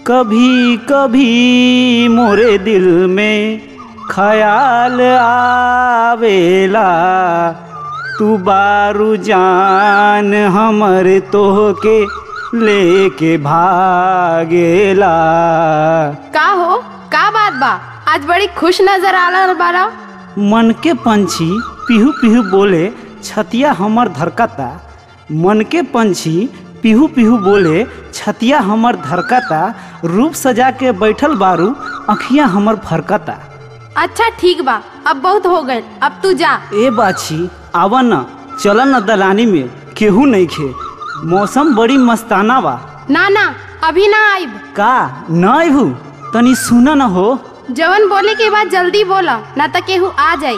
कभी कभी मोरे दिल में ख्याल आवेला तू बारू जान हमर तोहके लेके भागेला का हो का बात बा आज बड़ी खुश नजर आ रहा बारा मन के पंछी पिहू पिहू बोले छतिया हमर धरकता मन के पंछी पिहू पिहू बोले छतिया हमर धरकता रूप सजा के बैठल बारू अखियां हमर फरकता अच्छा ठीक बा अब बहुत हो गए अब तू जा ए बाछी आवा न चल न दलानी में केहू नहीं खे मौसम बड़ी मस्ताना बा ना ना अभी ना आइब का न अबू तनी सुन न हो जवन बोले के बाद जल्दी बोला ना तो केहू आ जाई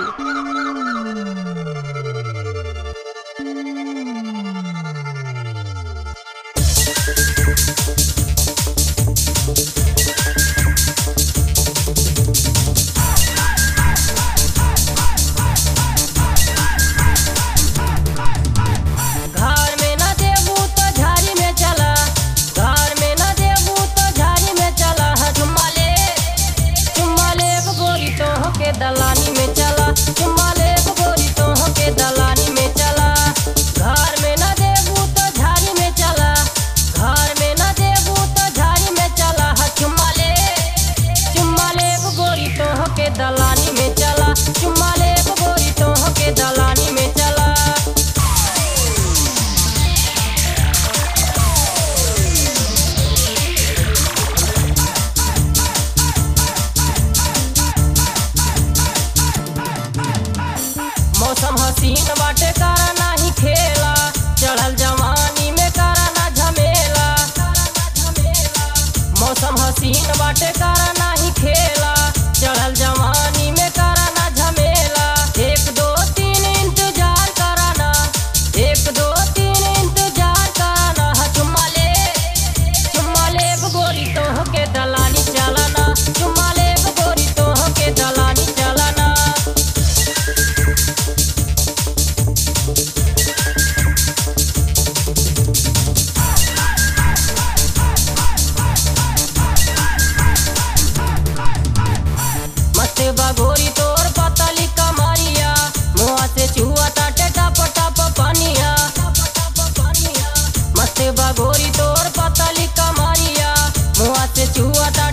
घर में न देबू तो झाड़ी में चला घर में न देबू तो झाड़ी में चला चुम्मा ले चुम्मा ले गोरी तो के दलानी में चला चुम्मा ले गोरी तो के दलानी में चला घर में न देबू तो झाड़ी में चला घर में न देबू तो झाड़ी में चला चुम्मा ले चुम्मा ले गोरी तो के दलानी में चला चुम्मा ले गोरी तो के दलानी में चला मौसम हसीन बाटे करा नाही खेला चढ़ल जवानी में करा ना झमेला मौसम हसीन बाटे करा नाही खेला चढ़ल जवानी में करा ना झमेला एक दो तीन इंतजार कराना एक दो तीन इंतजार कराना हा चुम्मा ले चुम्मा ले गोरी तोह के दलानी चलाना चुम्मा ले गोरी तोह के दलानी चलाना मस्त बगोरी तोर पतली कमरिया मुआ से चुआ ताटे टप टप पनिया मस्त बगोरी तोर पतली कमरिया मुआ से चुआ